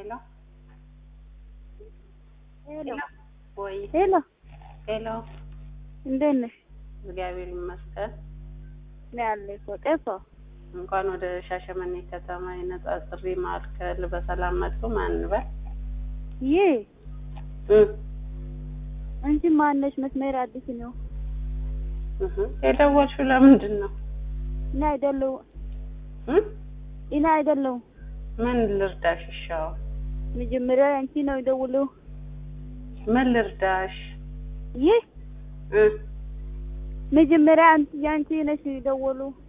ሄሎ ሄሎ ወይ ሄሎ፣ ሄሎ፣ እንዴት ነሽ? እግዚአብሔር ይመስገን። እኔ አለሁ እኮ ጤፎ። እንኳን ወደ ሻሸመኔ ከተማ የነጻ ጥሪ ማዕከል በሰላም መጡ። ማን በል ይህ እ አንቺ ማነሽ? መስመር አዲስ ነው። እህ የደወልሽው ለምንድን ነው? እኔ አይደለሁ እ እኔ አይደለሁ። ምን ልርዳሽ? እሻው መጀመሪያ አንቺ ነው የደውለው። ምን ልርዳሽ? ይህ እ መጀመሪያ አንቺ ያንቺ ነሽ የደወሉ